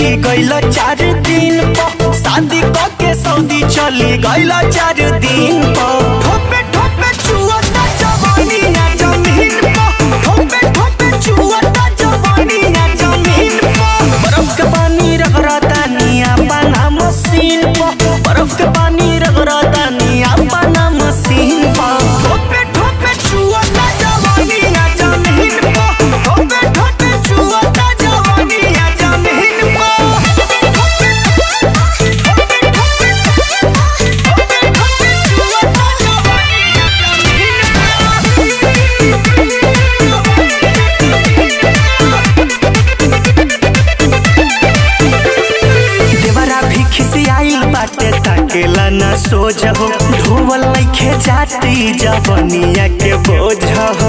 चली गइल चार दिन प शादी क के सऊदी चली गइल चार दिन प ठोपे ठोपे चुअता जवानी ना जमीन प ठोपे ठोपे चुअता जवानी ना जमीन प बर्फ के पानी रगड़ता निया पाना मशीन प बर्फ के पानी रगड़ता निया पाना मशीन प ठोपे ठोपे चुअता जवानी ना जमीन प ठोपे ठोपे चुअता जवानी ना जमीन देवरा भी खिसियाइल बाटे ताकेला ना सोझ हो धोवल लइखे जाती जवनिया के बोझ हो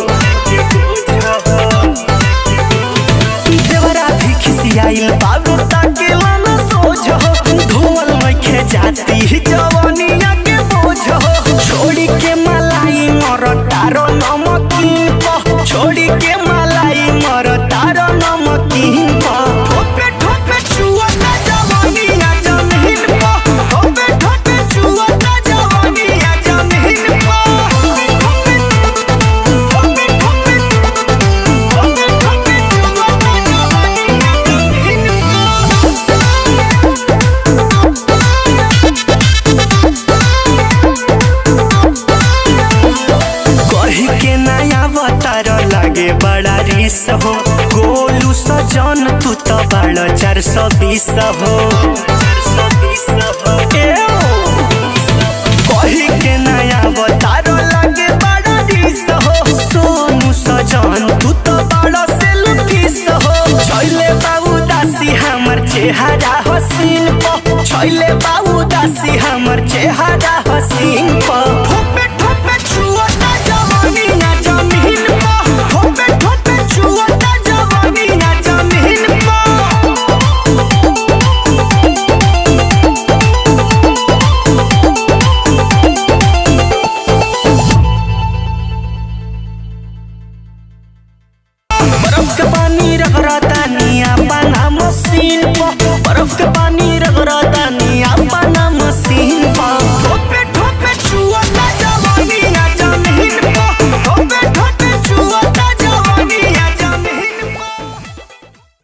देवरा भी खिसियाइल बाबू ताकेला ना सोझ हो धोवल लइखे जाती जवनिया के बोझ हो छोड़ी के मलाई मर तारो नमकीन प छोड़ी के मलाई मर तारो नमकीन प ठोपे ठोपे चुअता जवानी ना जमीन प ठोपे ठोपे चुअता जवानी ना जमीन प ठोपे ठोपे ठोपे ठोपे ठोपे चुअता जवानी ना जमीन कही के नया अवतार लागे बड़ा रिस हो गोलू सजन तू तो बड़ा चार सौ बीस हो एओ। कही के नया अवतार लागे बड़ा रिस हो सोनू सजन तू तो बड़ा सेल्फिस हो छैले बाबू दासी हमर चेहरा हसीन प छैले बाबू दासी हमर चेहरा हसीन प ठोपे ठोपे छुअता जवानी ना जमीन प ठोपे ठोपे छुअता जवानी ना जमीन प बर्फ के पानी रगड़ता निया पाना मशीन प बर्फ के